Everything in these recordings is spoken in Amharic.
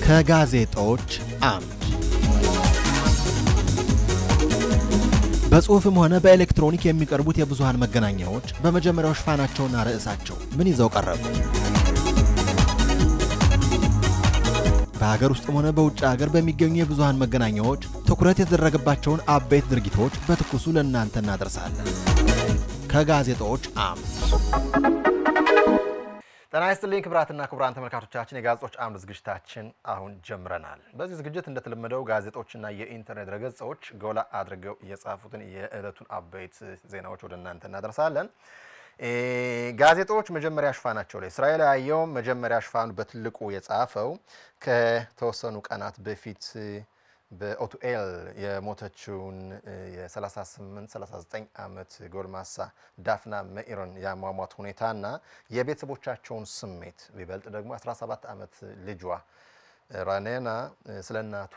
ከጋዜጦች አምድ በጽሑፍም ሆነ በኤሌክትሮኒክ የሚቀርቡት የብዙሃን መገናኛዎች በመጀመሪያው ሽፋናቸውና ርዕሳቸው ምን ይዘው ቀረቡ? በሀገር ውስጥም ሆነ በውጭ ሀገር በሚገኙ የብዙሃን መገናኛዎች ትኩረት የተደረገባቸውን አበይት ድርጊቶች በትኩሱ ለእናንተ እናደርሳለን። ከጋዜጦች አምድ ጤና ይስጥልኝ ክቡራትና ክቡራን ተመልካቾቻችን፣ የጋዜጦች አምድ ዝግጅታችን አሁን ጀምረናል። በዚህ ዝግጅት እንደተለመደው ጋዜጦችና የኢንተርኔት ድረገጾች ጎላ አድርገው የጻፉትን የዕለቱን አበይት ዜናዎች ወደ እናንተ እናደርሳለን። ጋዜጦች መጀመሪያ ሽፋናቸው ላይ እስራኤል ያየውም መጀመሪያ ሽፋኑ በትልቁ የጻፈው ከተወሰኑ ቀናት በፊት በኦቱኤል የሞተችውን የ38 39 ዓመት ጎልማሳ ዳፍና መኢርን የአሟሟት ሁኔታና የቤተሰቦቻቸውን ስሜት ቢበልጥ ደግሞ 17 ዓመት ልጇ ራኔና ስለ እናቷ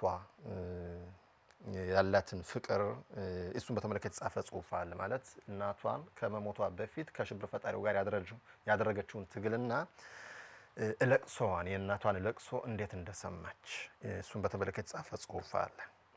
ያላትን ፍቅር እሱን በተመለከተ የተጻፈ ጽሑፍ አለ። ማለት እናቷን ከመሞቷ በፊት ከሽብር ፈጣሪው ጋር ያደረገችውን ትግልና እለቅሶዋን የእናቷን እለቅሶ እንዴት እንደሰማች እሱን በተመለከተ የተጻፈ ጽሑፍ አለ።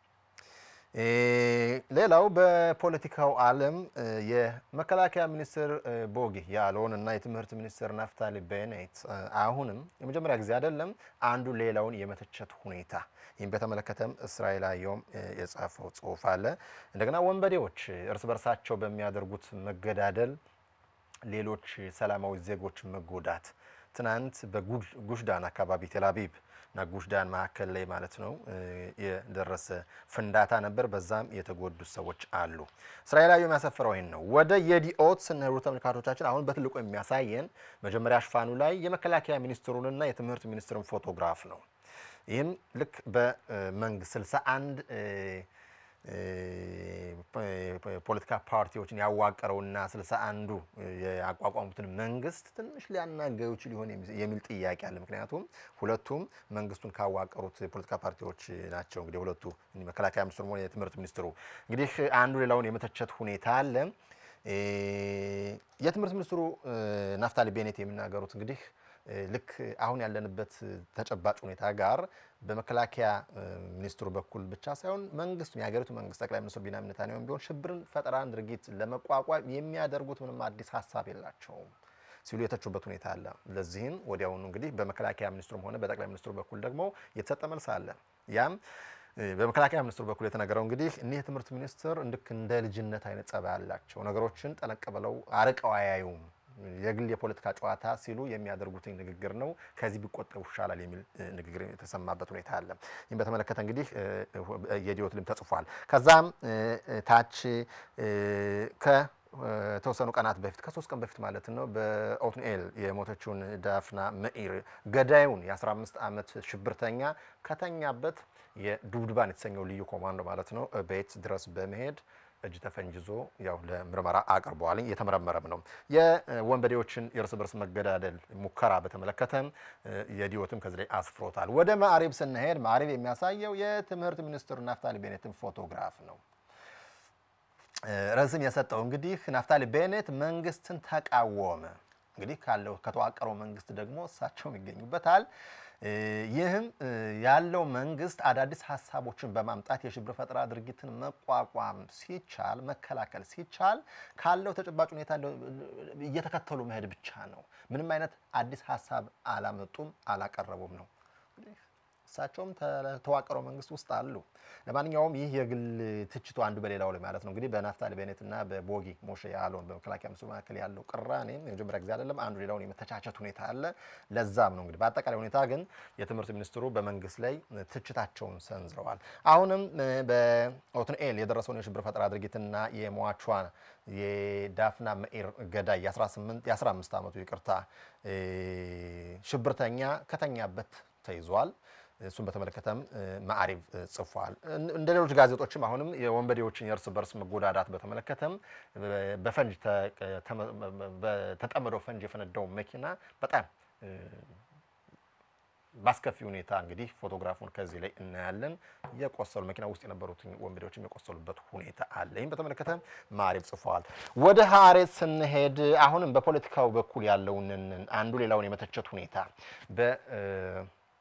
ሌላው በፖለቲካው ዓለም የመከላከያ ሚኒስትር ቦጊ ያለውን እና የትምህርት ሚኒስትር ናፍታሊ ቤኔት አሁንም የመጀመሪያ ጊዜ አይደለም አንዱ ሌላውን የመተቸት ሁኔታ ይህም በተመለከተም እስራኤል አየውም የጻፈው ጽሑፍ አለ። እንደገና ወንበዴዎች እርስ በርሳቸው በሚያደርጉት መገዳደል ሌሎች ሰላማዊ ዜጎች መጎዳት ትናንት በጉሽዳን አካባቢ ቴልአቪቭ እና ጉሽዳን መካከል ላይ ማለት ነው የደረሰ ፍንዳታ ነበር። በዛም የተጎዱ ሰዎች አሉ። እስራኤላዊ የሚያሰፍረው ይህን ነው። ወደ የዲኦት ስንሄዱ ተመልካቾቻችን አሁን በትልቁ የሚያሳየን መጀመሪያ ሽፋኑ ላይ የመከላከያ ሚኒስትሩንና የትምህርት ሚኒስትሩን ፎቶግራፍ ነው። ይህም ልክ በመንግስት 61 ፖለቲካ ፓርቲዎችን ያዋቀረውና ስልሳ አንዱ ያቋቋሙትን መንግስት ትንሽ ሊያናገሩ ይችል ሊሆን የሚል ጥያቄ አለ። ምክንያቱም ሁለቱም መንግስቱን ካዋቀሩት የፖለቲካ ፓርቲዎች ናቸው። እንግዲህ ሁለቱ መከላከያ ሚኒስትሩ ሆነ የትምህርት ሚኒስትሩ እንግዲህ አንዱ ሌላውን የመተቸት ሁኔታ አለ። የትምህርት ሚኒስትሩ ናፍታሊ ቤኔት የሚናገሩት እንግዲህ ልክ አሁን ያለንበት ተጨባጭ ሁኔታ ጋር በመከላከያ ሚኒስትሩ በኩል ብቻ ሳይሆን መንግስቱ የሀገሪቱ መንግስት ጠቅላይ ሚኒስትር ቢንያሚን ኔታንያሁም ቢሆን ሽብርን ፈጠራን ድርጊት ለመቋቋም የሚያደርጉት ምንም አዲስ ሀሳብ የላቸውም ሲሉ የተቹበት ሁኔታ አለ። ለዚህም ወዲያውኑ እንግዲህ በመከላከያ ሚኒስትሩም ሆነ በጠቅላይ ሚኒስትሩ በኩል ደግሞ የተሰጠ መልስ አለ። ያም በመከላከያ ሚኒስትሩ በኩል የተነገረው እንግዲህ እኒህ የትምህርት ሚኒስትር ልክ እንደ ልጅነት አይነት ጸባይ ያላቸው ነገሮችን ጠለቅ ብለው አርቀው አያዩም የግል የፖለቲካ ጨዋታ ሲሉ የሚያደርጉት ንግግር ነው። ከዚህ ቢቆጠቡ ይሻላል የሚል ንግግር የተሰማበት ሁኔታ አለ። ይህም በተመለከተ እንግዲህ የዲዮት ልም ተጽፏል። ከዛም ታች ከተወሰኑ ቀናት በፊት ከሶስት ቀን በፊት ማለት ነው በኦትኒኤል የሞተችውን ዳፍና መኢር ገዳዩን የ15 ዓመት ሽብርተኛ ከተኛበት የዱብድባን የተሰኘው ልዩ ኮማንዶ ማለት ነው ቤት ድረስ በመሄድ እጅ ተፈንጅዞ ያው ለምርመራ አቅርበዋል። እየተመረመረም ነው። የወንበዴዎችን የእርስ በርስ መገዳደል ሙከራ በተመለከተም የዲዮትም ከዚህ ላይ አስፍሮታል። ወደ ማዕሪብ ስንሄድ ማዕሪብ የሚያሳየው የትምህርት ሚኒስትሩ ናፍታሊ ቤኔትን ፎቶግራፍ ነው። ርዕስም የሰጠው እንግዲህ ናፍታሊ ቤኔት መንግስትን ተቃወመ። እንግዲህ ካለው ከተዋቀረው መንግስት ደግሞ እሳቸውም ይገኙበታል። ይህም ያለው መንግስት አዳዲስ ሀሳቦችን በማምጣት የሽብር ፈጠራ ድርጊትን መቋቋም ሲቻል መከላከል ሲቻል ካለው ተጨባጭ ሁኔታ እየተከተሉ መሄድ ብቻ ነው። ምንም አይነት አዲስ ሀሳብ አላመጡም፣ አላቀረቡም ነው። እሳቸውም ተዋቀረው መንግስት ውስጥ አሉ። ለማንኛውም ይህ የግል ትችቱ አንዱ በሌላው ላይ ማለት ነው እንግዲህ በናፍታሊ ቤኔት እና በቦጊ ሞሼ ያለውን በመከላከያ ሚኒስትሩ መካከል ያለው ቅራኔ የመጀመሪያ ጊዜ አይደለም። አንዱ ሌላውን የመተቻቸት ሁኔታ አለ። ለዛም ነው እንግዲህ በአጠቃላይ ሁኔታ ግን የትምህርት ሚኒስትሩ በመንግስት ላይ ትችታቸውን ሰንዝረዋል። አሁንም በኦትንኤል የደረሰውን የሽብር ፈጠራ ድርጊትና የሟቿን የዳፍና መኢር ገዳይ የ15 ዓመቱ ይቅርታ ሽብርተኛ ከተኛበት ተይዟል። እሱን በተመለከተም ማዕሪብ ጽፏል። እንደ ሌሎች ጋዜጦችም አሁንም የወንበዴዎችን የእርስ በርስ መጎዳዳት በተመለከተም በፈንጅ በተጠመደው ፈንጅ የፈነዳው መኪና በጣም በአስከፊ ሁኔታ እንግዲህ ፎቶግራፉን ከዚህ ላይ እናያለን። የቆሰሉ መኪና ውስጥ የነበሩትን ወንበዴዎችም የቆሰሉበት ሁኔታ አለ። ይህም በተመለከተ ማዕሪብ ጽፈዋል። ወደ ሀሬት ስንሄድ አሁንም በፖለቲካው በኩል ያለውን አንዱ ሌላውን የመተቸት ሁኔታ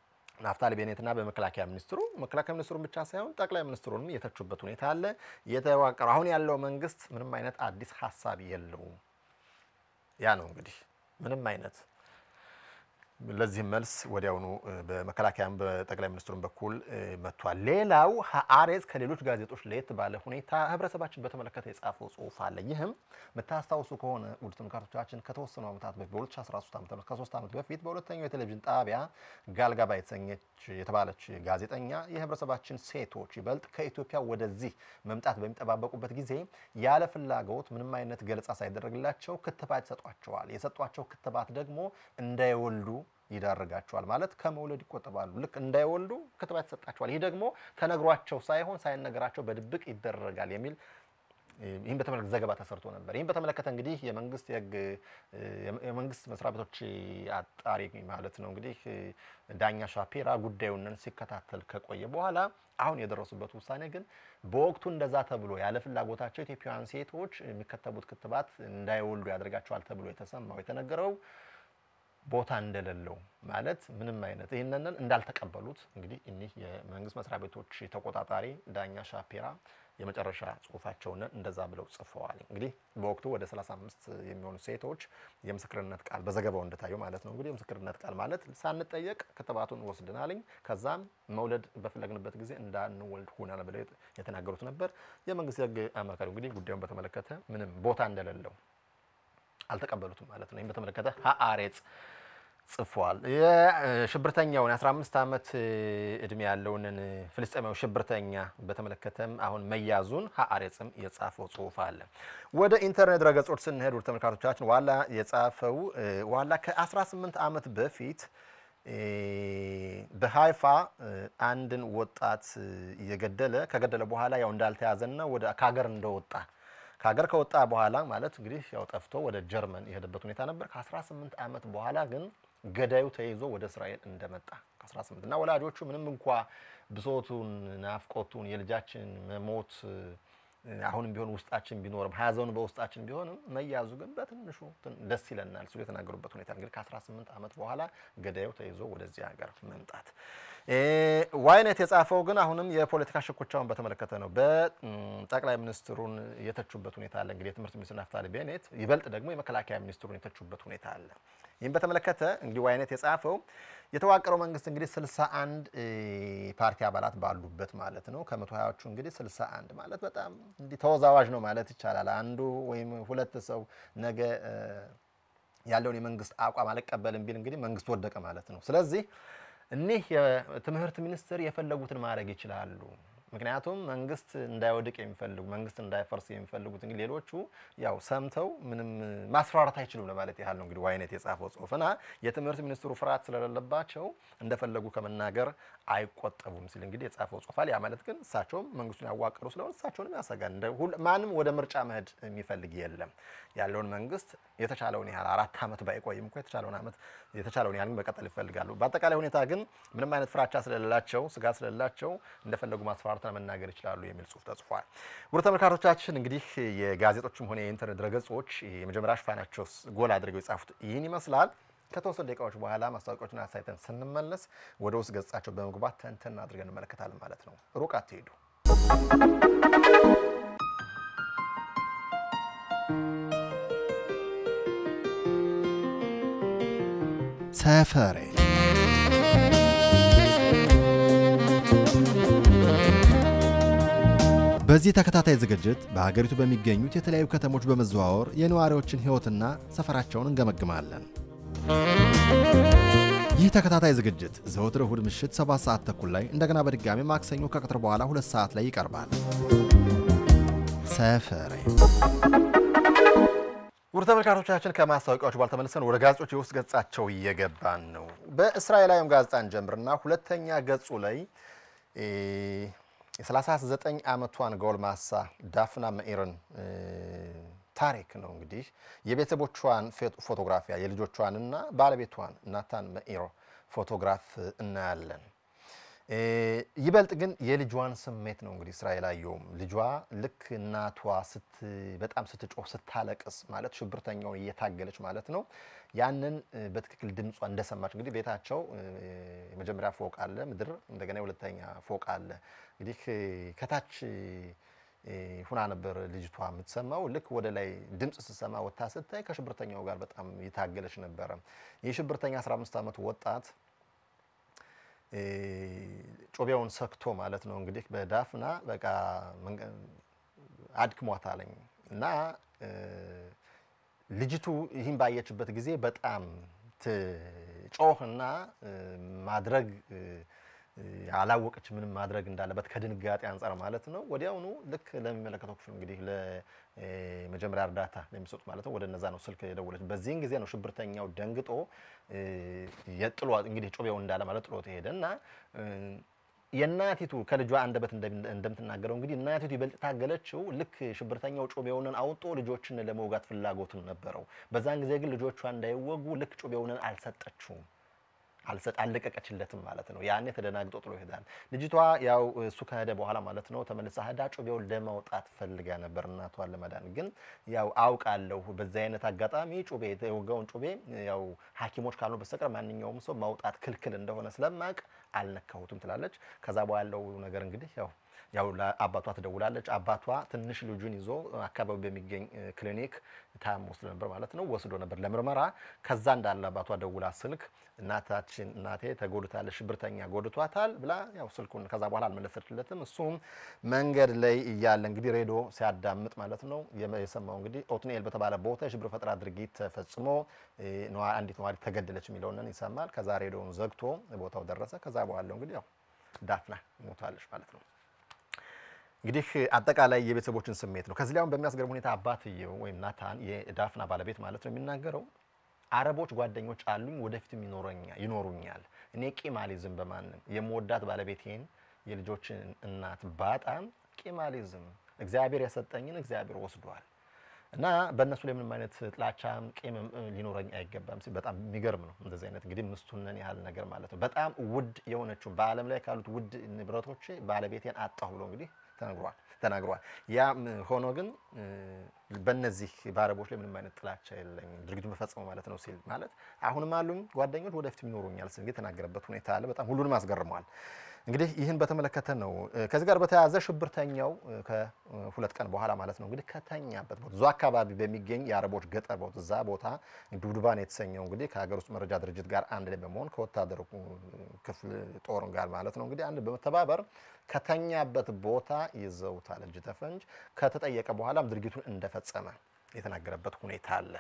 ናፍታሊ ቤኔትና በመከላከያ ሚኒስትሩ መከላከያ ሚኒስትሩን ብቻ ሳይሆን ጠቅላይ ሚኒስትሩንም የተቹበት ሁኔታ አለ። የተዋቀረው አሁን ያለው መንግስት ምንም አይነት አዲስ ሀሳብ የለውም። ያ ነው እንግዲህ ምንም አይነት ለዚህም መልስ ወዲያውኑ በመከላከያም በጠቅላይ ሚኒስትሩም በኩል መጥቷል። ሌላው ሀአሬዝ ከሌሎች ጋዜጦች ለየት ባለ ሁኔታ ህብረተሰባችን በተመለከተ የጻፈው ጽሁፍ አለ። ይህም የምታስታውሱ ከሆነ ውድ ተመልካቾቻችን ከተወሰኑ ዓመታት በፊት በ2013 ዓ ም ከሶስት ዓመት በፊት በሁለተኛው የቴሌቪዥን ጣቢያ ጋልጋባ የተሰኘች የተባለች ጋዜጠኛ የህብረተሰባችን ሴቶች ይበልጥ ከኢትዮጵያ ወደዚህ መምጣት በሚጠባበቁበት ጊዜ ያለ ፍላጎት ምንም አይነት ገለጻ ሳይደረግላቸው ክትባት ይሰጧቸዋል። የሰጧቸው ክትባት ደግሞ እንዳይወልዱ ይዳርጋቸዋል። ማለት ከመውለድ ይቆጠባሉ። ልክ እንዳይወልዱ ክትባት ይሰጣቸዋል። ይህ ደግሞ ተነግሯቸው ሳይሆን ሳይነገራቸው በድብቅ ይደረጋል የሚል ይህን በተመለከተ ዘገባ ተሰርቶ ነበር። ይህን በተመለከተ እንግዲህ የመንግስት የህግ የመንግስት መስሪያ ቤቶች አጣሪ ማለት ነው እንግዲህ ዳኛ ሻፒራ ጉዳዩንን ሲከታተል ከቆየ በኋላ አሁን የደረሱበት ውሳኔ ግን በወቅቱ እንደዛ ተብሎ ያለ ፍላጎታቸው ኢትዮጵያውያን ሴቶች የሚከተቡት ክትባት እንዳይወልዱ ያደርጋቸዋል ተብሎ የተሰማው የተነገረው ቦታ እንደሌለው ማለት ምንም አይነት ይህንን እንዳልተቀበሉት እንግዲህ እኒህ የመንግስት መስሪያ ቤቶች ተቆጣጣሪ ዳኛ ሻፒራ የመጨረሻ ጽሁፋቸውን እንደዛ ብለው ጽፈዋል። እንግዲህ በወቅቱ ወደ 35 የሚሆኑ ሴቶች የምስክርነት ቃል በዘገባው እንደታየው ማለት ነው እንግዲህ የምስክርነት ቃል ማለት ሳንጠየቅ ክትባቱን ወስደናልኝ ከዛም መውለድ በፈለግንበት ጊዜ እንዳንወልድ ሆናል ብለው የተናገሩት ነበር። የመንግስት የህግ አማካሪው እንግዲህ ጉዳዩን በተመለከተ ምንም ቦታ እንደሌለው አልተቀበሉትም ማለት ነው። ይህም በተመለከተ ሀአሬጽ ጽፏል። የሽብርተኛውን የ15 ዓመት እድሜ ያለውን ፍልስጤማዊ ሽብርተኛ በተመለከተም አሁን መያዙን ሀአሬጽም የጻፈው ጽሁፍ አለ። ወደ ኢንተርኔት ድረገጾች ስንሄድ ወደ ተመልካቾቻችን ዋላ የጻፈው ዋላ ከ18 ዓመት በፊት በሀይፋ አንድን ወጣት እየገደለ ከገደለ በኋላ ያው እንዳልተያዘና ወደ ከሀገር እንደወጣ ከሀገር ከወጣ በኋላ ማለት እንግዲህ ያው ጠፍቶ ወደ ጀርመን የሄደበት ሁኔታ ነበር። ከ18 ዓመት በኋላ ግን ገዳዩ ተይዞ ወደ እስራኤል እንደመጣ ከ18 እና ወላጆቹ ምንም እንኳ ብሶቱን፣ ናፍቆቱን የልጃችን መሞት አሁንም ቢሆን ውስጣችን ቢኖርም ሀዘኑ በውስጣችን ቢሆንም መያዙ ግን በትንሹ ደስ ይለናል ሲሉ የተናገሩበት ሁኔታ እንግዲህ ከ18 ዓመት በኋላ ገዳዩ ተይዞ ወደዚህ ሀገር መምጣት ዋይነት የጻፈው ግን አሁንም የፖለቲካ ሽኩቻውን በተመለከተ ነው። በጠቅላይ ሚኒስትሩን የተቹበት ሁኔታ አለ። እንግዲህ የትምህርት ሚኒስትር ናፍታሊ ቤኔት ይበልጥ ደግሞ የመከላከያ ሚኒስትሩን የተቹበት ሁኔታ አለ። ይህም በተመለከተ እንግዲህ ዋይነት የጻፈው የተዋቀረው መንግስት እንግዲህ 61 ፓርቲ አባላት ባሉበት ማለት ነው። ከመቶ ሀያዎቹ እንግዲህ 61 ማለት በጣም እንዲህ ተወዛዋዥ ነው ማለት ይቻላል። አንዱ ወይም ሁለት ሰው ነገ ያለውን የመንግስት አቋም አልቀበልም ቢል እንግዲህ መንግስት ወደቀ ማለት ነው። ስለዚህ እኒህ የትምህርት ሚኒስትር የፈለጉትን ማድረግ ይችላሉ። ምክንያቱም መንግስት እንዳይወድቅ የሚፈልጉ መንግስት እንዳይፈርስ የሚፈልጉት እንግዲህ ሌሎቹ ያው ሰምተው ምንም ማስፈራራት አይችሉም ለማለት ያህል ነው እንግዲህ ዋይነት የጻፈው ጽሁፍና የትምህርት ሚኒስትሩ ፍርሃት ስለሌለባቸው እንደፈለጉ ከመናገር አይቆጠቡም ሲል እንግዲህ የጻፈው ጽሁፋል። ያ ማለት ግን እሳቸውም መንግስቱን ያዋቀሩ ስለሆነ እሳቸውንም ያሰጋል። ማንም ወደ ምርጫ መሄድ የሚፈልግ የለም። ያለውን መንግስት የተቻለውን ያህል አራት ዓመት ባይቆይም እኮ የተቻለውን ዓመት የተቻለውን ያህል መቀጠል ይፈልጋሉ። በአጠቃላይ ሁኔታ ግን ምንም አይነት ፍራቻ ስለሌላቸው ስጋት ስለሌላቸው እንደፈለጉ ማስፈራራትና መናገር ይችላሉ የሚል ጽሁፍ ተጽፏል። ውድ ተመልካቾቻችን እንግዲህ የጋዜጦችም ሆነ የኢንተርኔት ድረገጾች የመጀመሪያ ሽፋናቸው ጎል አድርገው የጻፉት ይህን ይመስላል። ከተወሰኑ ደቂቃዎች በኋላ ማስታወቂያዎችን አሳይተን ስንመለስ ወደ ውስጥ ገጻቸው በመግባት ተንተን አድርገን እንመለከታለን ማለት ነው። ሩቅ አትሄዱ። ሰፈሬ በዚህ ተከታታይ ዝግጅት በሀገሪቱ በሚገኙት የተለያዩ ከተሞች በመዘዋወር የነዋሪዎችን ሕይወትና ሰፈራቸውን እንገመግማለን። ይህ ተከታታይ ዝግጅት ዘወትር እሁድ ምሽት 7 ሰዓት ተኩል ላይ እንደገና በድጋሚ ማክሰኞ ከቀትር በኋላ ሁለት ሰዓት ላይ ይቀርባል። ሰፈሬ ውድ ተመልካቾቻችን ከማስታወቂያዎች በኋላ ተመልሰን ወደ ጋዜጦች የውስጥ ገጻቸው እየገባን ነው። በእስራኤላዊም ጋዜጣን ጀምርና ሁለተኛ ገጹ ላይ የ39 ዓመቷን ጎልማሳ ዳፍና መኢርን ታሪክ ነው እንግዲህ የቤተሰቦቿን ፎቶግራፊያ የልጆቿንና ባለቤቷን ናታን መኢሮ ፎቶግራፍ እናያለን። ይበልጥ ግን የልጇን ስሜት ነው እንግዲህ እስራኤል አየውም ልጇ ልክ እናቷ በጣም ስትጮህ ስታለቅስ ማለት ሽብርተኛውን እየታገለች ማለት ነው ያንን በትክክል ድምጿ እንደሰማች እንግዲህ ቤታቸው የመጀመሪያ ፎቅ አለ ምድር፣ እንደገና የሁለተኛ ፎቅ አለ። እንግዲህ ከታች ሁና ነበር ልጅቷ የምትሰማው። ልክ ወደ ላይ ድምፅ ስትሰማ ወጥታ ስታይ ከሽብርተኛው ጋር በጣም የታገለች ነበረ። ይህ ሽብርተኛ 15 ዓመት ወጣት ጮቤውን ሰክቶ ማለት ነው እንግዲህ በዳፍና በቃ አድክሟታለኝ እና ልጅቱ ይህን ባየችበት ጊዜ በጣም ትጮህና ማድረግ አላወቀች ምንም ማድረግ እንዳለበት ከድንጋጤ አንጻር ማለት ነው። ወዲያውኑ ልክ ለሚመለከተው ክፍል እንግዲህ ለመጀመሪያ እርዳታ ለሚሰጡት ማለት ነው ወደ እነዛ ነው ስልክ የደወለች። በዚህን ጊዜ ነው ሽብርተኛው ደንግጦ የጥሎ እንግዲህ ጮቤው እንዳለ ማለት ጥሎት ሄደ እና የእናቲቱ ከልጇ አንደበት እንደምትናገረው እንግዲህ እናቲቱ ይበልጥ ታገለችው። ልክ ሽብርተኛው ጮቤውንን አውጦ ልጆችን ለመውጋት ፍላጎትን ነበረው። በዛን ጊዜ ግን ልጆቿ እንዳይወጉ ልክ ጮቤውንን አልሰጠችውም አልሰጥ አልለቀቀችለትም ማለት ነው። ያኔ ተደናግጦ ጥሎ ይሄዳል። ልጅቷ ያው እሱ ከሄደ በኋላ ማለት ነው ተመልሳ ሄዳ ጮቤውን ለማውጣት ፈልጋ ነበር እናቷን ለመዳን። ግን ያው አውቃለሁ በዚህ አይነት አጋጣሚ ጮቤ የወጋውን ጮቤ ያው ሐኪሞች ካልሆኑ በስተቀር ማንኛውም ሰው ማውጣት ክልክል እንደሆነ ስለማቅ አልነካሁትም ትላለች። ከዛ በኋላ ያለው ነገር እንግዲህ ያው ያው ለአባቷ ትደውላለች። አባቷ ትንሽ ልጁን ይዞ አካባቢ በሚገኝ ክሊኒክ ታሞ ስለነበር ማለት ነው ወስዶ ነበር ለምርመራ። ከዛ እንዳለ አባቷ ደውላ ስልክ እናታችን እናቴ ተጎድታለች፣ ሽብርተኛ ጎድቷታል ብላ ያው ስልኩን ከዛ በኋላ አልመለሰችለትም። እሱም መንገድ ላይ እያለ እንግዲህ ሬዲዮ ሲያዳምጥ ማለት ነው የሰማው እንግዲህ ኦትኒኤል በተባለ ቦታ የሽብር ፈጠራ ድርጊት ተፈጽሞ አንዲት ነዋሪ ተገደለች የሚለውን ይሰማል። ከዛ ሬዲዮውን ዘግቶ ቦታው ደረሰ። ከዛ በኋላ እንግዲህ ያው ዳፍና ሞታለች ማለት ነው። እንግዲህ አጠቃላይ የቤተሰቦችን ስሜት ነው። ከዚህ ላይ አሁን በሚያስገርም ሁኔታ አባትየው ወይም ናታን የዳፍና ባለቤት ማለት ነው የሚናገረው አረቦች ጓደኞች አሉኝ፣ ወደፊትም ይኖሩኛል። እኔ ቂም አልይዝም በማንም የምወዳት ባለቤቴን የልጆችን እናት ባጣም ቂም አልይዝም። እግዚአብሔር የሰጠኝን እግዚአብሔር ወስዷል እና በእነሱ ላይ ምንም አይነት ጥላቻም ቂም ሊኖረኝ አይገባም ሲል በጣም የሚገርም ነው። እንደዚህ አይነት እንግዲህ ምስቱነን ያህል ነገር ማለት ነው። በጣም ውድ የሆነችው በዓለም ላይ ካሉት ውድ ንብረቶች ባለቤቴን አጣሁ ብሎ እንግዲህ ተነግሯል ተናግሯል። ያ ሆኖ ግን በእነዚህ በአረቦች ላይ ምንም አይነት ጥላቻ የለኝም ድርጊቱ በፈጸመው ማለት ነው ሲል ማለት አሁንም አሉኝ ጓደኞች ወደፊትም ይኖሩኛል ሲል የተናገረበት ሁኔታ አለ። በጣም ሁሉንም አስገርመዋል። እንግዲህ ይህን በተመለከተ ነው። ከዚህ ጋር በተያያዘ ሽብርተኛው ከሁለት ቀን በኋላ ማለት ነው እንግዲህ ከተኛበት ቦታ እዛ አካባቢ በሚገኝ የአረቦች ገጠር ቦታ እዛ ቦታ ዱብዱባን የተሰኘው እንግዲህ ከሀገር ውስጥ መረጃ ድርጅት ጋር አንድ ላይ በመሆን ከወታደሩ ክፍል ጦር ጋር ማለት ነው እንግዲህ አንድ በመተባበር ከተኛበት ቦታ ይዘውታል እጅ ተፈንጅ። ከተጠየቀ በኋላም ድርጊቱን እንደፈጸመ የተናገረበት ሁኔታ አለ።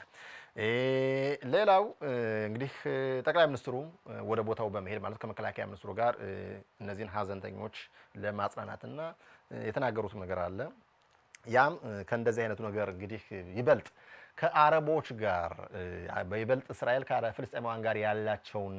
ሌላው እንግዲህ ጠቅላይ ሚኒስትሩ ወደ ቦታው በመሄድ ማለት ከመከላከያ ሚኒስትሩ ጋር እነዚህን ሀዘንተኞች ለማጽናናትና የተናገሩት ነገር አለ። ያም ከእንደዚህ አይነቱ ነገር እንግዲህ ይበልጥ ከአረቦች ጋር በይበልጥ እስራኤል ከፍልስጤማውያን ጋር ያላቸውን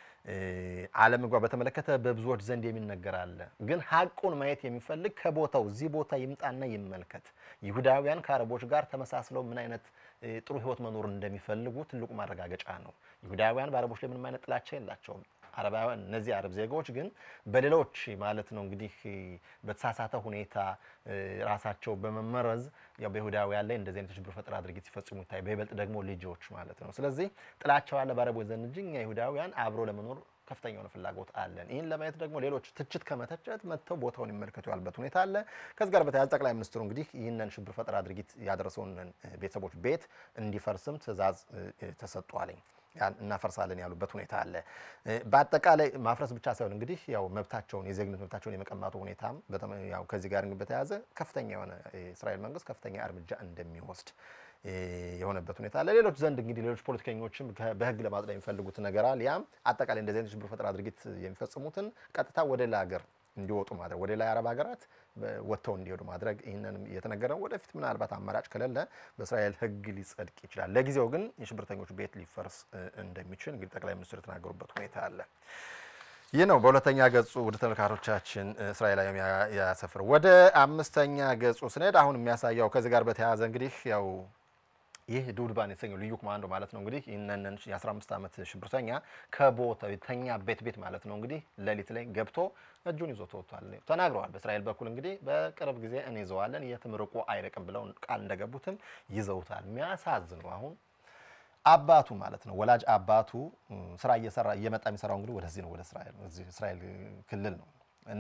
አለመግባባት በተመለከተ በብዙዎች ዘንድ የሚነገር አለ። ግን ሀቁን ማየት የሚፈልግ ከቦታው እዚህ ቦታ ይምጣና ይመልከት። ይሁዳውያን ከአረቦች ጋር ተመሳስለው ምን አይነት ጥሩ ሕይወት መኖር እንደሚፈልጉ ትልቁ ማረጋገጫ ነው። ይሁዳውያን በአረቦች ላይ ምንም አይነት ጥላቻ የላቸውም። አረባውያን እነዚህ አረብ ዜጋዎች ግን በሌሎች ማለት ነው እንግዲህ በተሳሳተ ሁኔታ ራሳቸው በመመረዝ ያው በይሁዳውያን ላይ እንደዚህ አይነት ሽብር ፈጠራ ድርጊት ሲፈጽሙ ይታይ፣ በይበልጥ ደግሞ ልጆች ማለት ነው። ስለዚህ ጥላቻው ያለ በአረቦች ዘንድ እንጂ እኛ ይሁዳውያን አብሮ ለመኖር ከፍተኛ የሆነ ፍላጎት አለን። ይህን ለማየት ደግሞ ሌሎች ትችት ከመተቸት መጥተው ቦታውን ይመልከቱ ያሉበት ሁኔታ አለ። ከዚህ ጋር በተያያዘ ጠቅላይ ሚኒስትሩ እንግዲህ ይህንን ሽብር ፈጠራ ድርጊት ያደረሰውን ቤተሰቦች ቤት እንዲፈርስም ትዕዛዝ ተሰጥቷለኝ እናፈርሳለን ያሉበት ሁኔታ አለ። በአጠቃላይ ማፍረስ ብቻ ሳይሆን እንግዲህ ያው መብታቸውን የዜግነት መብታቸውን የመቀማቱ ሁኔታም ያው ከዚህ ጋር በተያያዘ ከፍተኛ የሆነ የእስራኤል መንግስት ከፍተኛ እርምጃ እንደሚወስድ የሆነበት ሁኔታ አለ። ሌሎች ዘንድ እንግዲህ ሌሎች ፖለቲከኞችም በህግ ለማጽደቅ የሚፈልጉት ነገር አለ። ያም አጠቃላይ እንደዚህ አይነት ሽብር ፈጠራ ድርጊት የሚፈጽሙትን ቀጥታ ወደ ሌላ ሀገር እንዲወጡ ማድረግ ወደ ሌላ የአረብ ሀገራት ወጥተው እንዲሄዱ ማድረግ ይህንንም እየተነገረ ነው። ወደፊት ምናልባት አማራጭ ከሌለ በእስራኤል ህግ ሊጸድቅ ይችላል። ለጊዜው ግን የሽብርተኞች ቤት ሊፈርስ እንደሚችል እንግዲህ ጠቅላይ ሚኒስትሩ የተናገሩበት ሁኔታ አለ። ይህ ነው በሁለተኛ ገጹ ወደ ተመልካቾቻችን እስራኤላዊ ያሰፍር። ወደ አምስተኛ ገጹ ስንሄድ አሁን የሚያሳየው ከዚህ ጋር በተያያዘ እንግዲህ ያው ይህ ዱድባን የተሰኘው ልዩ ኮማንዶ ማለት ነው እንግዲህ ይህንን የ15 ዓመት ሽብርተኛ ከቦታው የተኛ ቤት ቤት ማለት ነው እንግዲህ ሌሊት ላይ ገብቶ እጁን ይዞ ተወጥቷል ተናግረዋል። በእስራኤል በኩል እንግዲህ በቅርብ ጊዜ እንይዘዋለን የትም ርቆ አይርቅም ብለው ቃል እንደገቡትም ይዘውታል። የሚያሳዝነው አሁን አባቱ ማለት ነው ወላጅ አባቱ ስራ እየሰራ እየመጣ የሚሰራው እንግዲህ ወደዚህ ነው ወደ እስራኤል እዚህ እስራኤል ክልል ነው እና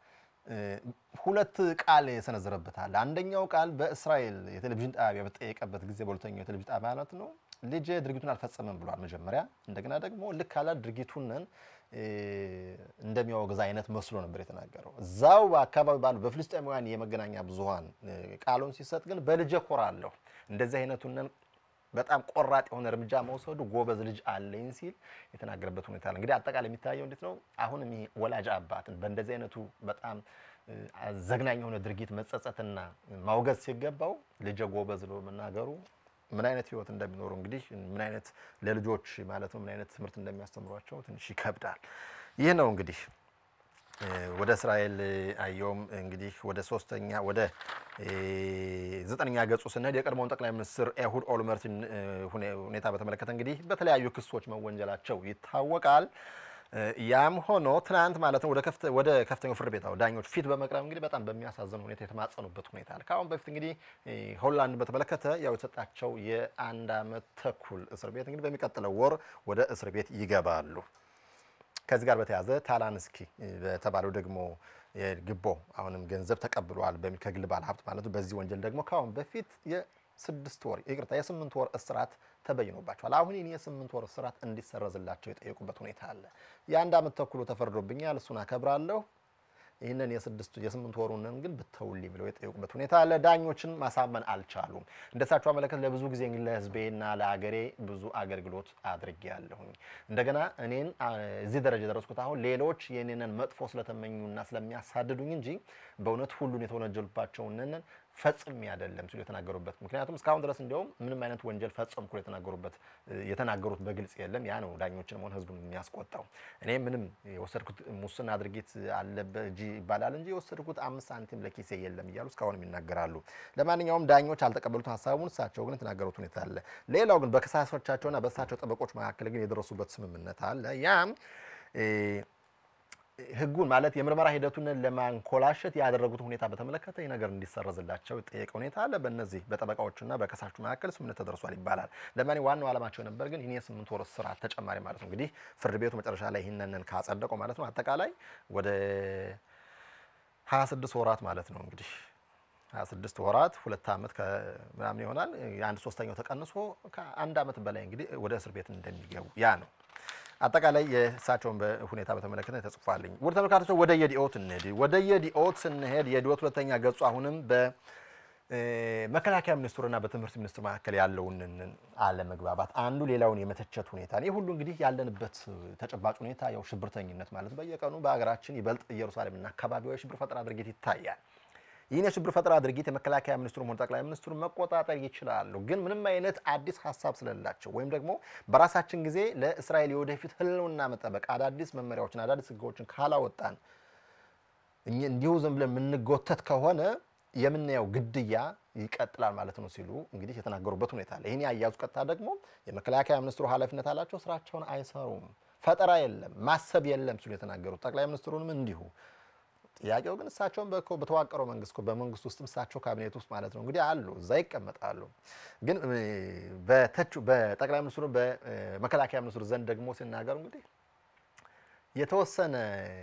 ሁለት ቃል የሰነዘረበታል። አንደኛው ቃል በእስራኤል የቴሌቪዥን ጣቢያ በተጠየቀበት ጊዜ በሁለተኛው የቴሌቪዥን ጣቢያ ማለት ነው ልጅ ድርጊቱን አልፈጸመም ብሏል መጀመሪያ። እንደገና ደግሞ ልክ አላ ድርጊቱንን እንደሚያወግዝ አይነት መስሎ ነበር የተናገረው። እዛው በአካባቢ ባሉ በፍልስጤማውያን የመገናኛ ብዙኃን ቃሉን ሲሰጥ ግን በልጄ ኮራለሁ እንደዚህ አይነቱንን በጣም ቆራጥ የሆነ እርምጃ መውሰዱ ጎበዝ ልጅ አለኝ ሲል የተናገረበት ሁኔታ አለ። እንግዲህ አጠቃላይ የሚታየው እንዴት ነው? አሁንም ይሄ ወላጅ አባትን በእንደዚህ አይነቱ በጣም ዘግናኝ የሆነ ድርጊት መጸጸትና ማውገዝ ሲገባው ልጄ ጎበዝ ብሎ መናገሩ ምን አይነት ህይወት እንደሚኖሩ እንግዲህ ምን አይነት ለልጆች ማለት ነው ምን አይነት ትምህርት እንደሚያስተምሯቸው ትንሽ ይከብዳል። ይህ ነው እንግዲህ ወደ እስራኤል አየውም እንግዲህ ወደ ሶስተኛ ወደ ዘጠነኛ ገጹ ስንሄድ የቀድሞውን ጠቅላይ ሚኒስትር ኤሁድ ኦልመርትን ሁኔታ በተመለከተ እንግዲህ በተለያዩ ክሶች መወንጀላቸው ይታወቃል። ያም ሆኖ ትናንት ማለት ነው ወደ ከፍተኛው ፍርድ ቤት ዳኞች ፊት በመቅረብ እንግዲህ በጣም በሚያሳዝን ሁኔታ የተማጸኑበት ሁኔታ አለ። ከአሁን በፊት እንግዲህ ሆላንድ በተመለከተ ያው የተሰጣቸው የአንድ ዓመት ተኩል እስር ቤት እንግዲህ በሚቀጥለው ወር ወደ እስር ቤት ይገባሉ። ከዚህ ጋር በተያያዘ ታላንስኪ በተባለው ደግሞ ግቦ አሁንም ገንዘብ ተቀብሏል በሚል ከግል ባለ ሀብት ማለት ነው። በዚህ ወንጀል ደግሞ ከአሁን በፊት የስድስት ወር ይቅርታ የስምንት ወር እስራት ተበይኖባቸዋል። አሁን ይህን የስምንት ወር እስራት እንዲሰረዝላቸው የጠየቁበት ሁኔታ አለ። የአንድ ዓመት ተኩሉ ተፈርዶብኛል፣ እሱን አከብራለሁ ይህንን የስድስቱ የስምንት ወሩንን ግን ብተውልኝ ብለው የጠየቁበት ሁኔታ አለ። ዳኞችን ማሳመን አልቻሉም። እንደሳቸው አመለከት ለብዙ ጊዜ ለሕዝቤና ለአገሬ ብዙ አገልግሎት አድርጌያለሁኝ። እንደገና እኔን እዚህ ደረጃ የደረስኩት አሁን ሌሎች የኔንን መጥፎ ስለተመኙና ስለሚያሳድዱኝ እንጂ በእውነት ሁሉን የተወነጀሉባቸውን ፈጽሜ አይደለም ሲሉ የተናገሩበት ምክንያቱም እስካሁን ድረስ እንዲያውም ምንም አይነት ወንጀል ፈጸምኩ የተናገሩበት የተናገሩት በግልጽ የለም። ያ ነው ዳኞችን ሆነ ህዝቡን የሚያስቆጣው። እኔ ምንም የወሰድኩት ሙስና ድርጊት አለበት እንጂ ይባላል እንጂ የወሰድኩት አምስት ሳንቲም ለኪሴ የለም እያሉ እስካሁንም ይናገራሉ። ለማንኛውም ዳኞች አልተቀበሉት ሀሳቡን፣ እሳቸው ግን የተናገሩት ሁኔታ አለ። ሌላው ግን በከሳሾቻቸውና በእሳቸው ጠበቆች መካከል ግን የደረሱበት ስምምነት አለ። ያም ህጉን ማለት የምርመራ ሂደቱን ለማንኮላሸት ያደረጉትን ሁኔታ በተመለከተ ይህ ነገር እንዲሰረዝላቸው የጠየቀ ሁኔታ አለ። በእነዚህ በጠበቃዎቹና በከሳሹ መካከል ስምምነት ተደርሷል ይባላል። ለማን ዋናው ዓላማቸው ነበር ግን ይህን የስምንት ወር እስራት ተጨማሪ ማለት ነው እንግዲህ ፍርድ ቤቱ መጨረሻ ላይ ይህንን ካጸደቀው ማለት ነው አጠቃላይ ወደ 26 ወራት ማለት ነው እንግዲህ 26 ወራት ሁለት ዓመት ከምናምን ይሆናል። የአንድ ሶስተኛው ተቀንሶ ከአንድ ዓመት በላይ እንግዲህ ወደ እስር ቤት እንደሚገቡ ያ ነው አጠቃላይ የእሳቸውን ሁኔታ በተመለከተ ተጽፏልኝ። ውድ ተመልካቾች ወደ የዲኦት እንሄድ። ወደ የዲኦት ስንሄድ የዲኦት ሁለተኛ ገጹ አሁንም በመከላከያ ሚኒስትሩና በትምህርት ሚኒስትሩ መካከል ያለውን አለመግባባት አንዱ ሌላውን የመተቸት ሁኔታ ይህ ሁሉ እንግዲህ ያለንበት ተጨባጭ ሁኔታ ያው ሽብርተኝነት ማለት በየቀኑ በሀገራችን ይበልጥ ኢየሩሳሌምና አካባቢዋ የሽብር ፈጠራ ድርጊት ይታያል። ይህን የሽብር ፈጠራ ድርጊት የመከላከያ ሚኒስትሩም ሆነ ጠቅላይ ሚኒስትሩ መቆጣጠር ይችላሉ። ግን ምንም አይነት አዲስ ሀሳብ ስለሌላቸው ወይም ደግሞ በራሳችን ጊዜ ለእስራኤል የወደፊት ሕልውና መጠበቅ አዳዲስ መመሪያዎችን አዳዲስ ሕጎችን ካላወጣን እንዲሁ ዝም ብለን የምንጎተት ከሆነ የምናየው ግድያ ይቀጥላል ማለት ነው ሲሉ እንግዲህ የተናገሩበት ሁኔታ አለ። ይህን ያያዙ ቀጥታ ደግሞ የመከላከያ ሚኒስትሩ ኃላፊነት አላቸው፣ ስራቸውን አይሰሩም፣ ፈጠራ የለም፣ ማሰብ የለም ሲሉ የተናገሩት ጠቅላይ ሚኒስትሩንም እንዲሁ ጥያቄው ግን እሳቸውን በተዋቀረው መንግስት በመንግስት ውስጥም እሳቸው ካቢኔት ውስጥ ማለት ነው እንግዲህ አሉ፣ እዛ ይቀመጣሉ። ግን በተቹ በጠቅላይ ሚኒስትሩ በመከላከያ ሚኒስትሩ ዘንድ ደግሞ ሲናገሩ እንግዲህ የተወሰነ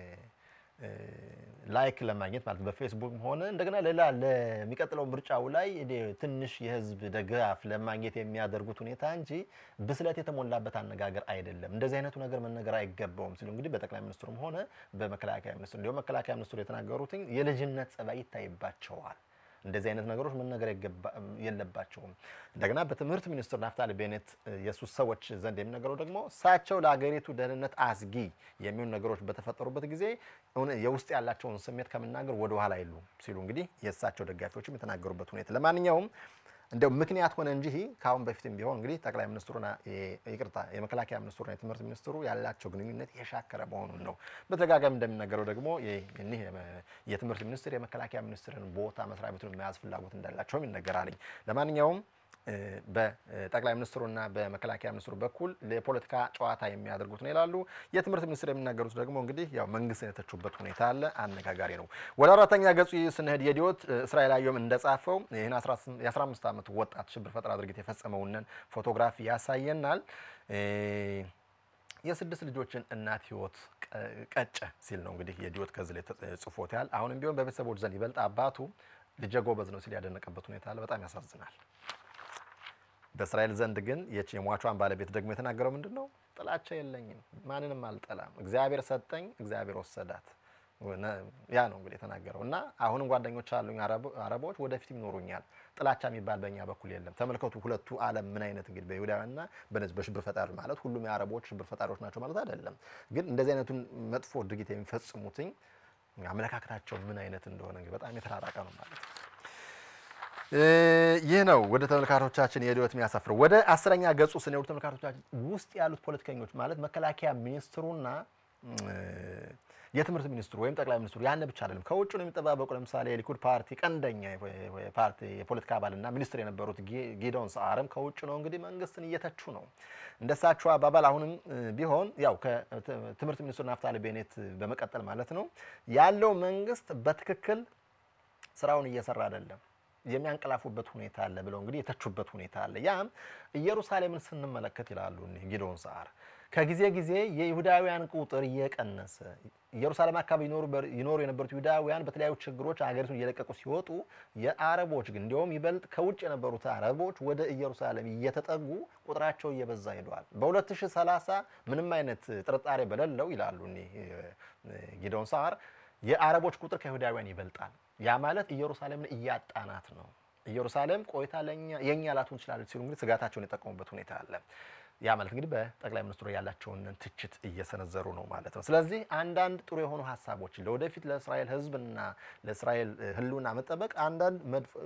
ላይክ ለማግኘት ማለት በፌስቡክ ሆነ እንደገና ሌላ ለሚቀጥለው ምርጫው ላይ ትንሽ የህዝብ ድጋፍ ለማግኘት የሚያደርጉት ሁኔታ እንጂ ብስለት የተሞላበት አነጋገር አይደለም። እንደዚህ አይነቱ ነገር መነገር አይገባውም ሲሉ እንግዲህ በጠቅላይ ሚኒስትሩም ሆነ በመከላከያ ሚኒስትሩ እንዲሁም መከላከያ ሚኒስትሩ የተናገሩትኝ የልጅነት ጸባይ ይታይባቸዋል። እንደዚህ አይነት ነገሮች መነገር የለባቸውም። እንደገና በትምህርት ሚኒስትር ናፍታሊ ቤኔት የሱ ሰዎች ዘንድ የሚነገረው ደግሞ እሳቸው ለሀገሪቱ ደህንነት አስጊ የሚሆኑ ነገሮች በተፈጠሩበት ጊዜ የውስጥ ያላቸውን ስሜት ከመናገር ወደ ኋላ አይሉ ሲሉ እንግዲህ የእሳቸው ደጋፊዎችም የተናገሩበት ሁኔታ ለማንኛውም እንደው ምክንያት ሆነ እንጂ ከአሁን በፊትም ቢሆን እንግዲህ ጠቅላይ ሚኒስትሩና ይቅርታ የመከላከያ ሚኒስትሩና የትምህርት ሚኒስትሩ ያላቸው ግንኙነት የሻከረ መሆኑን ነው። በተደጋጋሚ እንደሚነገረው ደግሞ እኒህ የትምህርት ሚኒስትር የመከላከያ ሚኒስትርን ቦታ መስሪያ ቤቱን መያዝ ፍላጎት እንዳላቸውም ይነገራልኝ። ለማንኛውም በጠቅላይ ሚኒስትሩና በመከላከያ ሚኒስትሩ በኩል የፖለቲካ ጨዋታ የሚያደርጉት ነው ይላሉ። የትምህርት ሚኒስትር የሚናገሩት ደግሞ እንግዲህ ያው መንግስትን የተቹበት ሁኔታ አለ። አነጋጋሪ ነው። ወደ አራተኛ ገጹ ስንሄድ የዲዮት እስራኤል አየሁም እንደጻፈው ይህን የ15 ዓመት ወጣት ሽብር ፈጠራ ድርጊት የፈጸመውንን ፎቶግራፊ ያሳየናል። የስድስት ልጆችን እናት ህይወት ቀጨ ሲል ነው እንግዲህ የዲዮት ከዚህ ላይ ጽፎት ያል አሁንም ቢሆን በቤተሰቦች ዘንድ ይበልጥ አባቱ ልጄ ጎበዝ ነው ሲል ያደነቀበት ሁኔታ አለ። በጣም ያሳዝናል። በእስራኤል ዘንድ ግን የሟቿን ባለቤት ደግሞ የተናገረው ምንድን ነው? ጥላቻ የለኝም፣ ማንንም አልጠላም፣ እግዚአብሔር ሰጠኝ፣ እግዚአብሔር ወሰዳት። ያ ነው እንግዲህ የተናገረው እና አሁንም ጓደኞች አሉኝ አረቦች ወደፊትም ይኖሩኛል። ጥላቻ የሚባል በእኛ በኩል የለም። ተመልከቱ ሁለቱ ዓለም ምን አይነት እንግዲህ በይሁዳውያንና በነዚህ በሽብር ፈጣሪ ማለት ሁሉም የአረቦች ሽብር ፈጣሪዎች ናቸው ማለት አይደለም። ግን እንደዚህ አይነቱን መጥፎ ድርጊት የሚፈጽሙትኝ አመለካከታቸው ምን አይነት እንደሆነ እንግዲህ በጣም የተራራቀ ነው ማለት ነው። ይህ ነው ወደ ተመልካቾቻችን የዲዮት የሚያሰፍረው። ወደ አስረኛ ገጹ ስንሄዱ ተመልካቾቻችን ውስጥ ያሉት ፖለቲከኞች ማለት መከላከያ ሚኒስትሩና የትምህርት ሚኒስትሩ ወይም ጠቅላይ ሚኒስትሩ ያን ብቻ አይደለም፣ ከውጭ ነው የሚጠባበቁ። ለምሳሌ የሊኩድ ፓርቲ ቀንደኛ ፓርቲ የፖለቲካ አባልና ሚኒስትር የነበሩት ጊዶን ሰዓርም ከውጭ ነው እንግዲህ መንግስትን እየተቹ ነው። እንደሳቸው አባባል አሁንም ቢሆን ያው ከትምህርት ሚኒስትሩ ናፍታሊ ቤኔት በመቀጠል ማለት ነው ያለው መንግስት በትክክል ስራውን እየሰራ አይደለም የሚያንቀላፉበት ሁኔታ አለ ብለው እንግዲህ የተቹበት ሁኔታ አለ። ያም ኢየሩሳሌምን ስንመለከት ይላሉ እኒህ ጊዶን ሰዓር ከጊዜ ጊዜ የይሁዳውያን ቁጥር እየቀነሰ ኢየሩሳሌም አካባቢ ይኖሩ የነበሩት ይሁዳውያን በተለያዩ ችግሮች አገሪቱን እየለቀቁ ሲወጡ፣ የአረቦች ግን እንዲሁም ይበልጥ ከውጭ የነበሩት አረቦች ወደ ኢየሩሳሌም እየተጠጉ ቁጥራቸው እየበዛ ሄደዋል። በ2030 ምንም አይነት ጥርጣሬ በሌለው ይላሉ እኒህ ጊዶን ሰዓር የአረቦች ቁጥር ከይሁዳውያን ይበልጣል። ያ ማለት ኢየሩሳሌምን እያጣናት ነው። ኢየሩሳሌም ቆይታ ለኛ የኛ ላትሆን ትችላለች ሲሉ እንግዲህ ስጋታቸውን የጠቀሙበት ሁኔታ አለ። ያ ማለት እንግዲህ በጠቅላይ ሚኒስትሩ ያላቸውን ትችት እየሰነዘሩ ነው ማለት ነው። ስለዚህ አንዳንድ ጥሩ የሆኑ ሀሳቦችን ለወደፊት ለእስራኤል ሕዝብና ለእስራኤል ሕልውና መጠበቅ አንዳንድ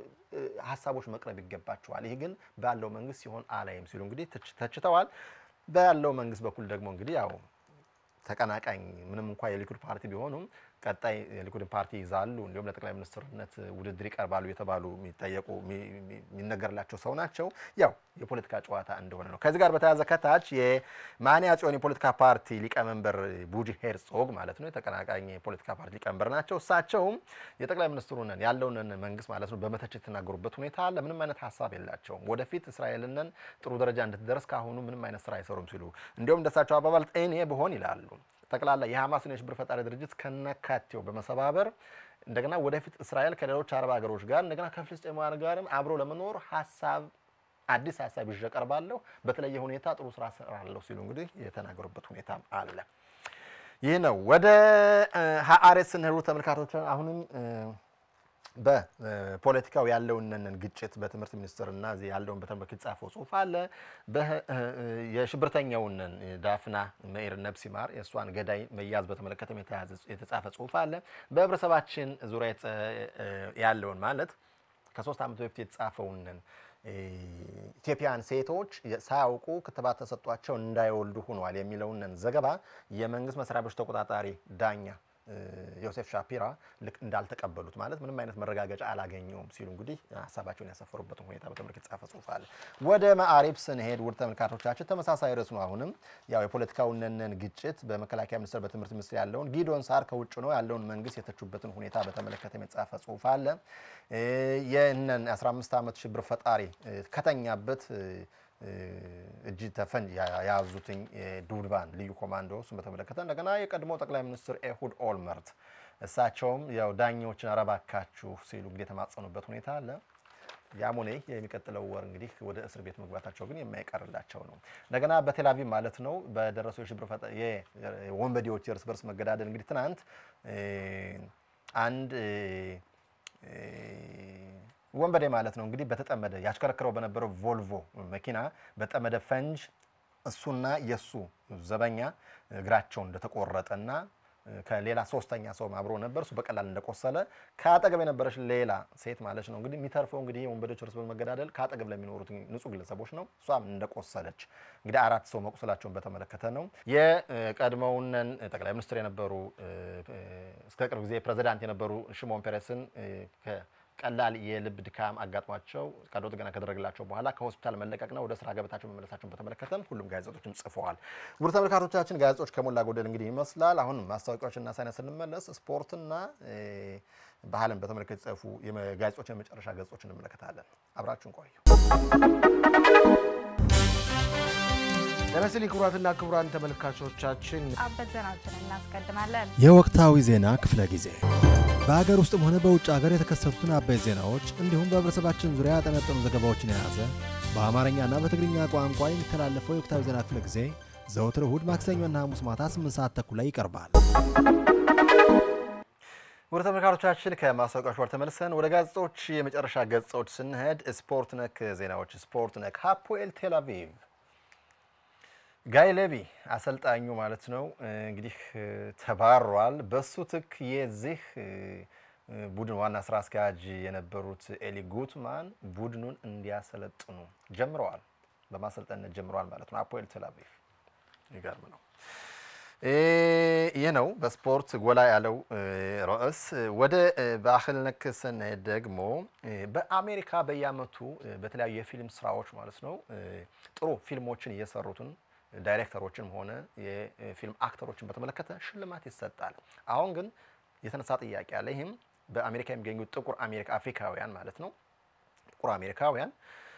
ሀሳቦች መቅረብ ይገባቸዋል። ይህ ግን ባለው መንግስት ሲሆን አላይም ሲሉ እንግዲህ ተችተዋል። ባለው መንግስት በኩል ደግሞ እንግዲህ ያው ተቀናቃኝ ምንም እንኳ የሊኩድ ፓርቲ ቢሆኑም ቀጣይ የሊኩድን ፓርቲ ይዛሉ እንዲሁም ለጠቅላይ ሚኒስትርነት ውድድር ይቀርባሉ የተባሉ የሚጠየቁ የሚነገርላቸው ሰው ናቸው። ያው የፖለቲካ ጨዋታ እንደሆነ ነው። ከዚህ ጋር በተያያዘ ከታች የማንያ ጽዮን የፖለቲካ ፓርቲ ሊቀመንበር ቡጂ ሄርጾግ ማለት ነው የተቀናቃኝ የፖለቲካ ፓርቲ ሊቀመንበር ናቸው። እሳቸውም የጠቅላይ ሚኒስትሩን ያለውን መንግስት ማለት ነው በመተቸት የተናገሩበት ሁኔታ አለ። ምንም አይነት ሀሳብ የላቸውም። ወደፊት እስራኤልንን ጥሩ ደረጃ እንድትደርስ ካሁኑ ምንም አይነት ስራ አይሰሩም ሲሉ እንዲሁም እንደሳቸው አባባል እኔ ብሆን ይላሉ ጠቅላላ የሐማስን የሽብር ፈጣሪ ድርጅት ከነካቴው በመሰባበር እንደገና ወደፊት እስራኤል ከሌሎች አረብ ሀገሮች ጋር እንደገና ከፍልስጤማውያን ጋርም አብሮ ለመኖር ሀሳብ አዲስ ሀሳብ ይዤ እቀርባለሁ፣ በተለየ ሁኔታ ጥሩ ስራ እሰራለሁ ሲሉ እንግዲህ የተናገሩበት ሁኔታ አለ። ይህ ነው። ወደ ሀአሬስ ስንሄዱ ተመልካቾች አሁንም በፖለቲካው ያለውን ግጭት በትምህርት ሚኒስትርና እዚህ ያለውን በተንበክ የተጻፈው ጽሁፍ አለ። የሽብርተኛውን ዳፍና መኢር ነብሲማር የእሷን ገዳይ መያዝ በተመለከተ የተጻፈ ጽሁፍ አለ። በህብረተሰባችን ዙሪያ ያለውን ማለት ከሶስት ዓመት በፊት የተጻፈውን ኢትዮጵያውያን ሴቶች ሳያውቁ ክትባት ተሰጧቸው እንዳይወልዱ ሆኗል የሚለውን ዘገባ የመንግስት መስሪያ ቤቶች ተቆጣጣሪ ዳኛ ዮሴፍ ሻፒራ ልክ እንዳልተቀበሉት ማለት ምንም አይነት መረጋገጫ አላገኘውም ሲሉ እንግዲህ ሀሳባቸውን ያሰፈሩበትን ሁኔታ በተመለከተ የተጻፈ ጽሁፍ አለ። ወደ ማዕሪብ ስንሄድ ውድ ተመልካቾቻችን ተመሳሳይ ርዕስ ነው። አሁንም ያው የፖለቲካውንን ግጭት በመከላከያ ሚኒስቴር፣ በትምህርት ሚኒስቴር ያለውን ጊዶን ሳር ከውጭ ነው ያለውን መንግስት የተቹበትን ሁኔታ በተመለከተ የተጻፈ ጽሁፍ አለ። ይህንን 15 ዓመት ሽብር ፈጣሪ ከተኛበት እጅ ተፈንጅ የያዙትኝ ዱድባን ልዩ ኮማንዶ እሱን በተመለከተ እንደገና የቀድሞ ጠቅላይ ሚኒስትር ኤሁድ ኦልመርት እሳቸውም ያው ዳኛዎችን አረባካችሁ ሲሉ እንግዲህ የተማጸኑበት ሁኔታ አለ። ያም ሆነ የሚቀጥለው ወር እንግዲህ ወደ እስር ቤት መግባታቸው ግን የማይቀርላቸው ነው። እንደገና በቴልአቪቭ ማለት ነው በደረሰው የሽብር ፈጠ የወንበዴዎች የእርስ በርስ መገዳደል እንግዲህ ትናንት አንድ ወንበዴ ማለት ነው እንግዲህ በተጠመደ ያሽከረክረው በነበረው ቮልቮ መኪና በጠመደ ፈንጅ እሱና የሱ ዘበኛ እግራቸው እንደተቆረጠና ከሌላ ሶስተኛ ሰው አብሮ ነበር። እሱ በቀላል እንደቆሰለ ከአጠገብ የነበረች ሌላ ሴት ማለት ነው እንግዲህ የሚተርፈው እንግዲህ የወንበዴዎች እርስ በርስ መገዳደል ከአጠገብ ለሚኖሩት ንጹህ ግለሰቦች ነው። እሷም እንደቆሰለች እንግዲህ አራት ሰው መቁሰላቸውን በተመለከተ ነው። የቀድሞውን ጠቅላይ ሚኒስትር የነበሩ እስከ ቅርብ ጊዜ ፕሬዚዳንት የነበሩ ሽሞን ፔሬስን ቀላል የልብ ድካም አጋጥሟቸው ቀዶ ጥገና ከተደረገላቸው በኋላ ከሆስፒታል መለቀቅና ወደ ስራ ገበታቸው መመለሳቸውን በተመለከተም ሁሉም ጋዜጦችም ጽፈዋል። ውድ ተመልካቾቻችን ጋዜጦች ከሞላ ጎደል እንግዲህ ይመስላል። አሁን ማስታወቂያዎችና ሳይንስ ስንመለስ ስፖርትና ባህልን በተመለከተ የተጻፉ ጋዜጦች የመጨረሻ ገጾች እንመለከታለን። አብራችሁን ቆዩ። ጤና ይስጥልኝ ክቡራትና ክቡራን ተመልካቾቻችን አበይት ዜናዎችን እናስቀድማለን። የወቅታዊ ዜና ክፍለ ጊዜ በሀገር ውስጥም ሆነ በውጭ ሀገር የተከሰቱትን አበይት ዜናዎች እንዲሁም በህብረተሰባችን ዙሪያ ያጠነጠኑ ዘገባዎችን የያዘ በአማርኛና በትግርኛ ቋንቋ የሚተላለፈው የወቅታዊ ዜና ክፍለ ጊዜ ዘወትር እሁድ፣ ማክሰኞና ሐሙስ ማታ 8 ሰዓት ተኩል ላይ ይቀርባል። ወደ ተመልካቾቻችን ከማስታወቂያዎች ጋር ተመልሰን ወደ ጋዜጦች የመጨረሻ ገጾች ስንሄድ ስፖርት ነክ ዜናዎች። ስፖርት ነክ ሃፖኤል ቴል አቪቭ ጋይ ሌቪ አሰልጣኙ ማለት ነው እንግዲህ ተባሯል። በሱ ትክ የዚህ ቡድን ዋና ስራ አስኪያጅ የነበሩት ኤሊ ጉትማን ቡድኑን እንዲያሰለጥኑ ጀምረዋል፣ በማሰልጠንነት ጀምረዋል ማለት ነው። ሃፖኤል ቴል አቪቭ ይገርም ነው። ይህ ነው በስፖርት ጎላ ያለው ርዕስ። ወደ ባህል ነክ ስንሄድ ደግሞ በአሜሪካ በየዓመቱ በተለያዩ የፊልም ስራዎች ማለት ነው ጥሩ ፊልሞችን እየሰሩትን ዳይሬክተሮችንም ሆነ የፊልም አክተሮችን በተመለከተ ሽልማት ይሰጣል። አሁን ግን የተነሳ ጥያቄ አለ። ይህም በአሜሪካ የሚገኙ ጥቁር አሜሪካ አፍሪካውያን ማለት ነው ጥቁር አሜሪካውያን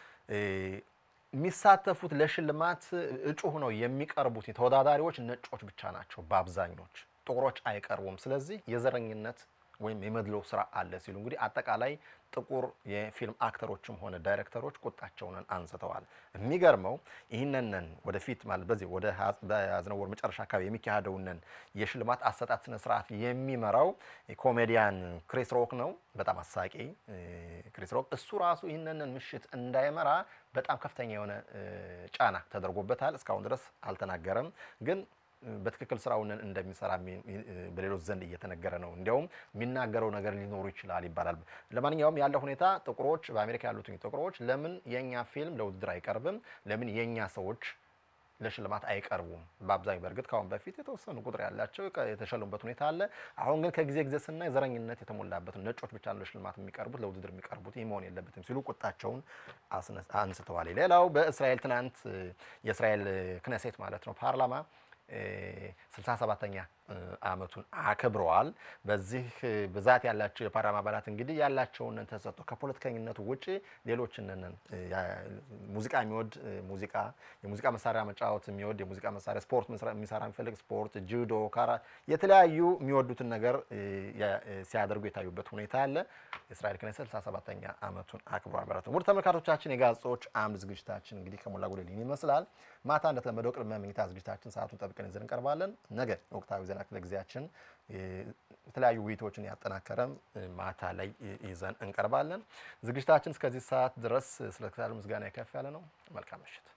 የሚሳተፉት ለሽልማት እጩ ሆነው የሚቀርቡት ተወዳዳሪዎች ነጮች ብቻ ናቸው። በአብዛኞች ጥቁሮች አይቀርቡም። ስለዚህ የዘረኝነት ወይም የመድሎ ስራ አለ ሲሉ እንግዲህ አጠቃላይ ጥቁር የፊልም አክተሮችም ሆነ ዳይሬክተሮች ቁጣቸውን አንስተዋል። የሚገርመው ይህንንን ወደፊት ማለት በዚህ ወደ በያዝነው ወር መጨረሻ አካባቢ የሚካሄደውንን የሽልማት አሰጣጥ ስነ ስርዓት የሚመራው ኮሜዲያን ክሪስ ሮክ ነው። በጣም አሳቂ ክሪስ ሮክ። እሱ ራሱ ይህንንን ምሽት እንዳይመራ በጣም ከፍተኛ የሆነ ጫና ተደርጎበታል። እስካሁን ድረስ አልተናገረም ግን በትክክል ስራውን እንደሚሰራ በሌሎች ዘንድ እየተነገረ ነው። እንዲያውም የሚናገረው ነገር ሊኖሩ ይችላል ይባላል። ለማንኛውም ያለው ሁኔታ ጥቁሮች በአሜሪካ ያሉት ጥቁሮች ለምን የእኛ ፊልም ለውድድር አይቀርብም? ለምን የእኛ ሰዎች ለሽልማት አይቀርቡም? በአብዛኛው በእርግጥ ከአሁን በፊት የተወሰኑ ቁጥር ያላቸው የተሸለሙበት ሁኔታ አለ። አሁን ግን ከጊዜ ጊዜ ስናይ ዘረኝነት የተሞላበት ነጮች ብቻ ነው ለሽልማት የሚቀርቡት ለውድድር የሚቀርቡት ይህ መሆን የለበትም ሲሉ ቁጣቸውን አንስተዋል። ሌላው በእስራኤል ትናንት የእስራኤል ክነሴት ማለት ነው ፓርላማ 67ኛ ዓመቱን አክብረዋል። በዚህ ብዛት ያላቸው የፓርላማ አባላት እንግዲህ ያላቸውን ተሰጥቶ ከፖለቲከኝነቱ ውጭ ሌሎችንን ሙዚቃ የሚወድ ሙዚቃ የሙዚቃ መሳሪያ መጫወት የሚወድ የሙዚቃ መሳሪያ ስፖርት የሚሰራ የሚፈልግ ስፖርት፣ ጁዶ፣ ካራ የተለያዩ የሚወዱትን ነገር ሲያደርጉ የታዩበት ሁኔታ አለ። የእስራኤል ክኔሴት 67ኛ ዓመቱን አክብረዋል ማለት ነው። ውድ ተመልካቾቻችን የጋዜጦች አምድ ዝግጅታችን እንግዲህ ከሞላ ጎደል ይመስላል። ማታ እንደተለመደው ቅድመ መኝታ ዝግጅታችን ሰዓቱን ጠብቀን ይዘን እንቀርባለን። ነገ ወቅታዊ ዜና ክፍለ ጊዜያችን የተለያዩ ውይይቶችን ያጠናከረም ማታ ላይ ይዘን እንቀርባለን። ዝግጅታችን እስከዚህ ሰዓት ድረስ ስለተከታተሉ ምስጋና የከፍ ያለ ነው። መልካም ምሽት።